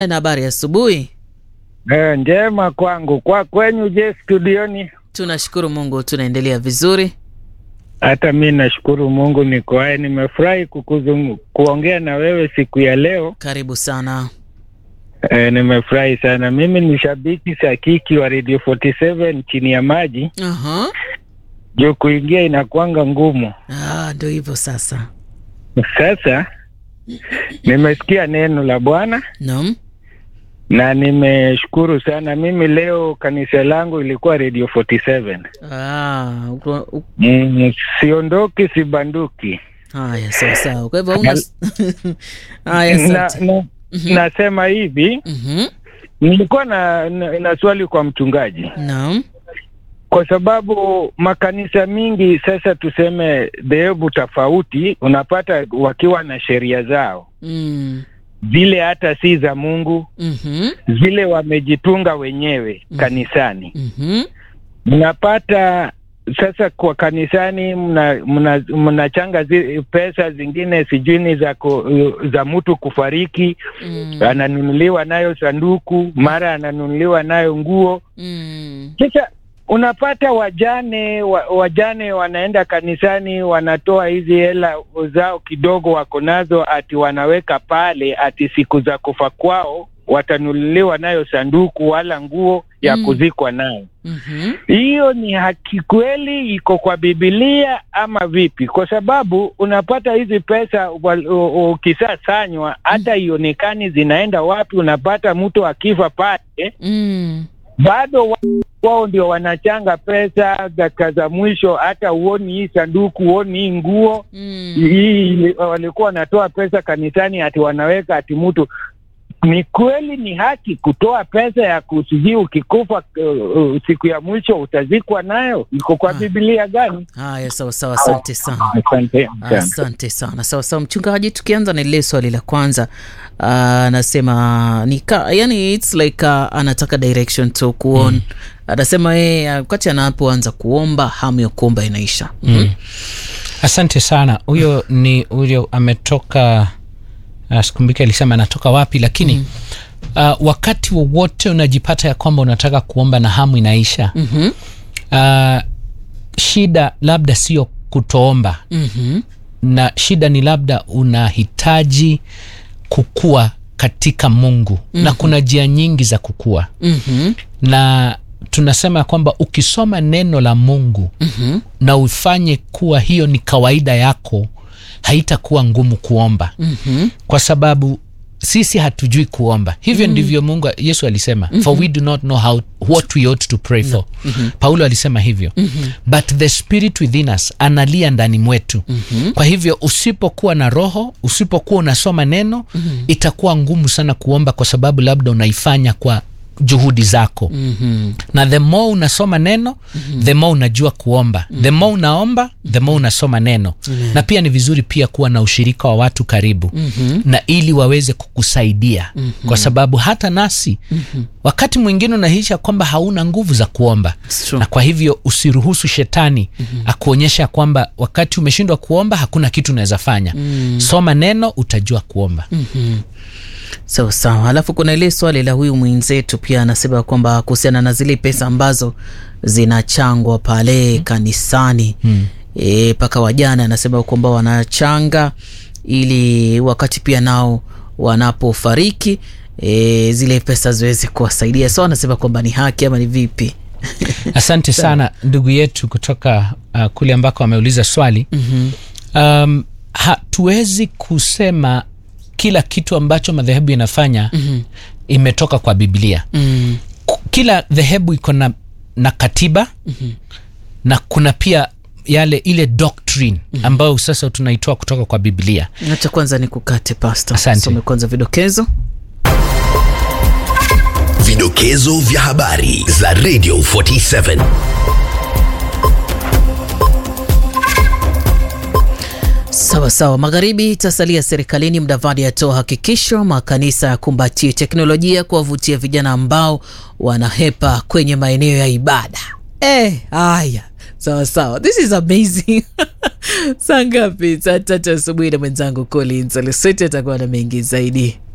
Na habari ya asubuhi. Eh, njema kwangu. Kwa kwenyu je, studioni? Tunashukuru Mungu, tunaendelea vizuri. Hata mi nashukuru Mungu niko hai. Nimefurahi kukuzungu, kuongea na wewe siku ya leo. Karibu sana. Eh, nimefurahi sana. Mimi ni shabiki sakiki wa Radio 47 chini ya maji, Aha. juu kuingia inakuanga ngumu. Ah, ndio hivyo sasa. Sasa nimesikia neno la Bwana Naam. na nimeshukuru sana. Mimi leo kanisa langu ilikuwa Radio 47. Ah, uko- u- Mm, siondoki sibanduki. haya sawa sawa. Kwa hivyo una Haya na, asante. na, nasema hivi Mhm. nilikuwa na, na, na swali kwa mchungaji Naam. kwa sababu makanisa mingi sasa tuseme dhehebu tofauti unapata wakiwa na sheria zao Mm. zile hata si za mungu Mhm. zile wamejitunga wenyewe Mm. kanisani Mhm. mnapata sasa kwa kanisani mnachanga mna, mnachanga zi, pesa zingine sijui ni za, ku- za mtu kufariki Mm. ananunuliwa nayo sanduku, mara ananunuliwa nayo nguo. Mm. Sasa unapata wajane wa, wajane wanaenda kanisani, wanatoa hizi hela zao kidogo wako nazo, ati wanaweka pale, ati siku za kufa kwao watanunuliwa nayo sanduku wala nguo ya Mm. kuzikwa nayo. Mhm. Hiyo ni haki kweli, iko kwa Bibilia ama vipi? Kwa sababu unapata hizi pesa wal- u- u- ukisasanywa hata ionekani zinaenda wapi. Unapata mtu akifa pale, Mm. bado wa- wao ndio wanachanga pesa dakika za mwisho, hata huoni hii sanduku, huoni hii nguo Mm. hii. Walikuwa wanatoa pesa kanisani, ati wanaweka ati mtu ni kweli ni haki kutoa pesa ya kusijui ukikufa uh, uh, siku ya mwisho utazikwa nayo? Iko kwa Ah. Biblia gani? Haya sawa sawa, asante sana. Asante sana. Asante sana. Sawa sawa, mchungaji, tukianza na lile swali la kwanza, ah, anasema ni ka, yani it's like uh, anataka direction to kuon anasema yeye wakati anapoanza kuomba hamu ya kuomba inaisha. Mhm. asante sana huyo ni huyo ametoka uh, sikumbuki alisema anatoka wapi lakini mm. uh, wakati wowote unajipata ya kwamba unataka kuomba na hamu inaisha Mhm. uh, shida labda sio kutoomba Mhm. na shida ni labda unahitaji kukua katika mungu mm-hmm. na kuna njia nyingi za kukua Mhm. na tunasema ya kwamba ukisoma neno la mungu Mhm. na ufanye kuwa hiyo ni kawaida yako haitakuwa ngumu kuomba Mhm. kwa sababu sisi hatujui kuomba hivyo mm. ndivyo mungu yesu alisema mm-hmm. for we do not know how, what we ought to pray for mm-hmm. paulo alisema hivyo mm-hmm. but the spirit within us analia ndani mwetu mm-hmm. kwa hivyo usipokuwa na roho usipokuwa unasoma neno mm-hmm. itakuwa ngumu sana kuomba kwa sababu labda unaifanya kwa juhudi zako Mhm. na the more unasoma neno mm-hmm. the more unajua kuomba mm-hmm. the more unaomba the more unasoma neno mm-hmm. na pia ni vizuri pia kuwa na ushirika wa watu karibu mm-hmm. na ili waweze kukusaidia mm-hmm. kwa sababu hata nasi mm-hmm. wakati mwingine unahisha kwamba hauna nguvu za kuomba It's true. na kwa hivyo usiruhusu shetani mm-hmm. akuonyesha kwamba wakati umeshindwa kuomba hakuna kitu unaweza fanya mm-hmm. soma neno utajua kuomba mm-hmm. Sawa sawa. Alafu kuna ile swali la huyu mwenzetu pia anasema kwamba kuhusiana na zile pesa ambazo zinachangwa pale kanisani e, paka wajana anasema kwamba wanachanga ili wakati pia nao wanapofariki e, zile pesa ziweze kuwasaidia. So anasema kwamba ni haki ama ni vipi? asante sana ndugu yetu kutoka uh, kule ambako ameuliza swali Mhm. um, hatuwezi kusema kila kitu ambacho madhehebu inafanya mm-hmm. imetoka kwa biblia Mm. Ku- kila dhehebu iko na, na katiba mm-hmm. na kuna pia yale ile doctrine ambayo sasa tunaitoa kutoka kwa biblia Acha kwanza ni kukate pasta, Asante. some kwanza vidokezo. Vidokezo vya habari za Radio 47. Sawa sawa. Magharibi itasalia serikalini. Mdavadi atoa hakikisho makanisa yakumbatie teknolojia kuwavutia vijana ambao wanahepa kwenye maeneo ya ibada. Eh, haya sawa sawa, this is amazing. saa ngapi? Saa tatu asubuhi na mwenzangu Collins Alisweti atakuwa na mengi zaidi.